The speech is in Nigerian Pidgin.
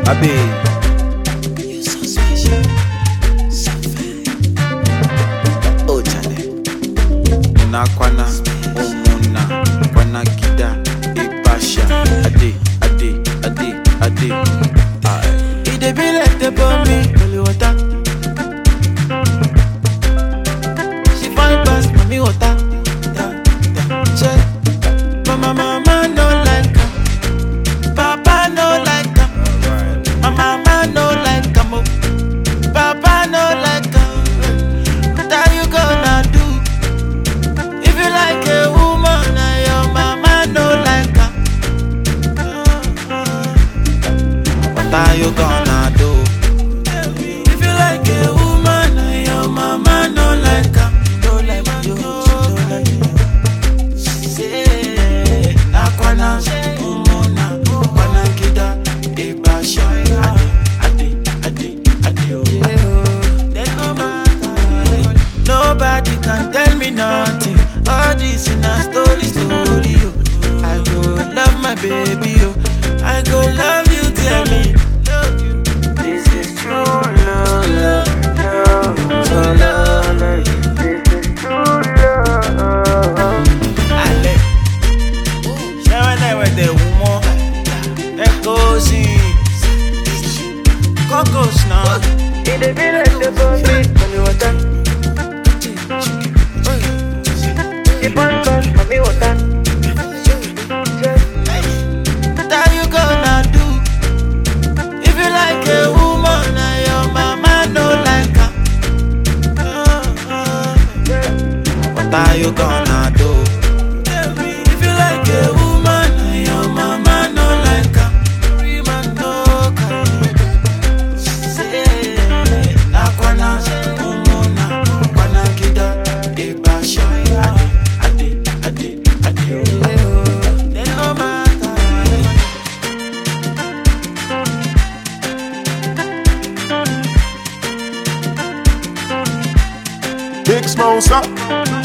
Abe. You so special, so fine. Oh, Charlie. na kwana umuna kwana kida ibasha ade ade ade ade Aye. It dey be like the bomb holy water. She fine pass mommy water. Yeah, yeah. Check. Mama, mama no like her. Papa no like her. My mama no like her. mo. Papa no like her. What are you gonna do? If you like a woman and your mama no like her. What are you gonna do? If you like a woman and your mama no like her, no like you, no like you. Say, Nakwana, Umona, Kwana Kida, Ibasha, Ade, Ade, Ade, Ade, oh. There's no matter. Nobody can tell me nothing. All this in a story, story. Oh. I go love my baby, oh. I go love you, tell me. Love you. This is true love, love, love, so love. This is true love. Ale, ṣé wọn náà wẹ̀ tẹ̀ wù mọ́? Ẹ kó sí kókòs náà. Ìdè bí lè ṣe bọ́ sí pẹ̀lú ọ̀tá. Ìbọn bọ́ mọ̀mí ọ̀tá. What are you gonna do? If you like a woman and your mama no like her, what are you gonna do? If you like a woman and your mama no like her, man no can. Say, nakwana, umona, kwana kida, ibasha, ade, ade, ade, ade, oh. Then no matter. Big Smosa.